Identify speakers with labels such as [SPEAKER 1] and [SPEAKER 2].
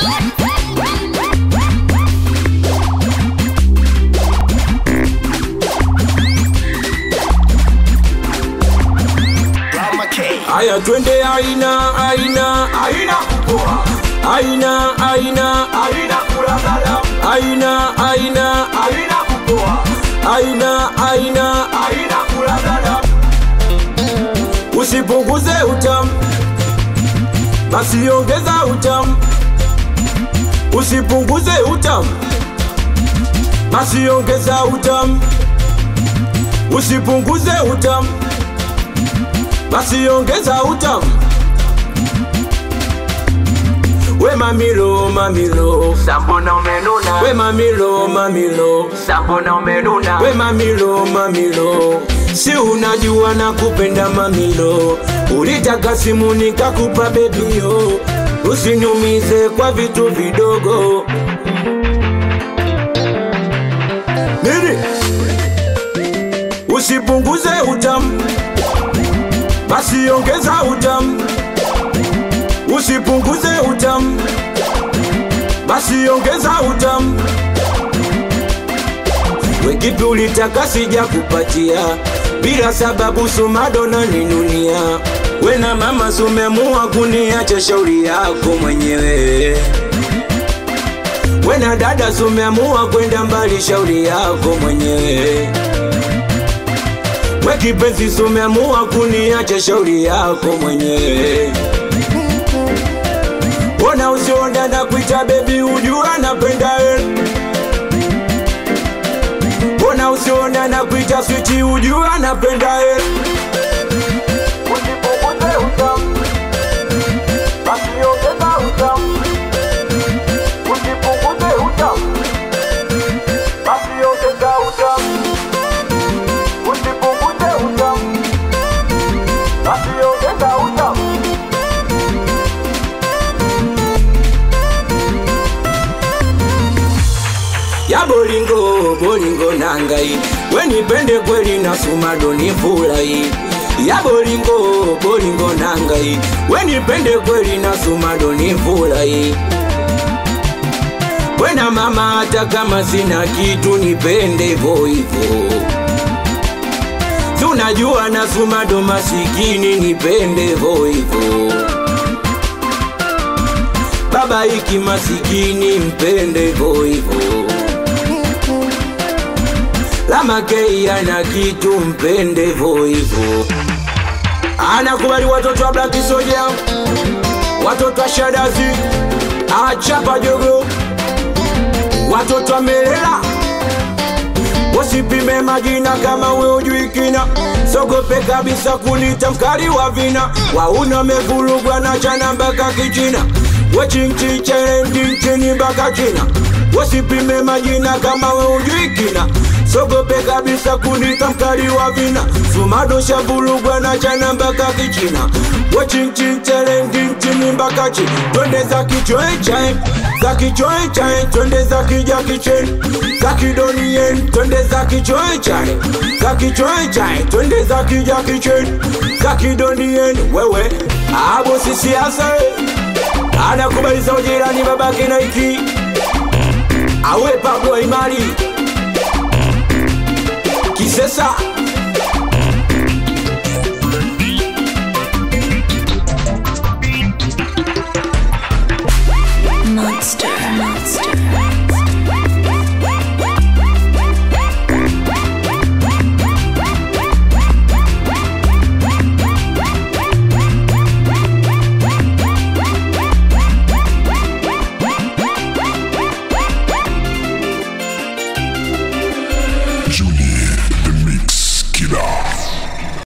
[SPEAKER 1] Aya twende aina aina aina kupoa aina aina aina kulagala aina aina aina kupoa aina aina aina kulagala usipunguze utamu basi ongeza utamu usipunguze utamu basi ongeza utamu usipunguze utamu basi ongeza utamu we mamilo mamilo
[SPEAKER 2] Sambona umenuna,
[SPEAKER 1] we mamilo mamilo
[SPEAKER 2] sambona umenuna,
[SPEAKER 1] we mamilo mamilo si unajua na kupenda mamilo ulitaka simu nikakupa bebio usinyumize kwa vitu vidogo nini usipunguze utamu basi ongeza utamu usipunguze utamu basi ongeza utamu wekipi ulitaka sija kupatia bila sababu sumado na ninunia we na mama sumemua kuniacha shauri yako mwenyewe we na dada sumeamua kwenda mbali shauri yako mwenyewe we kipenzi sumeamua kuniacha shauri yako mwenyewe Ona usionda na kuita bebi ujua napenda we Ona usionda na kuita switi ujua napenda we Usipunguze utamu Basi ongeza utamu Usipunguze utamu Basi ongeza utamu Usipunguze utamu Basi ongeza utamu ya bolingo bolingo nangai wenipende kweli na sumado ni furahi ya bolingo bolingo nangai wenipende kweli na sumado ni furahi wena mama hata kama sina kitu nipende hivyo hivyo tunajua na sumado masikini nipende hivyo hivyo baba iki masikini mpende hivyo hivyo Lamakei ana kitu mpende hivyo hivyo. Anakubali watoto wa Black Soldier, watoto wa Shadazi, achapa jogo, watoto wa Melela. Usipime majina kama we ujui kina, sogope kabisa kunita mkali wa vina. Wauna wamevurugwa na chana mpaka kichina, wechinchicherendichini mpaka China. Usipime majina kama we ujui kina sogope kabisa kunita mkali wa vina sumado shavurugwa na chana mpaka kichina wechinchinchelendinchini mpaka chi twende za kichoechae za kichoechae twende za kija kicheni za kidonien twende za kichoechae za kichoechae twende za kija kicheni za kidonien wewe abo sisiasa anakubaliza ujirani babake naiki awe pablo imari kisesa
[SPEAKER 3] Monster. Monster.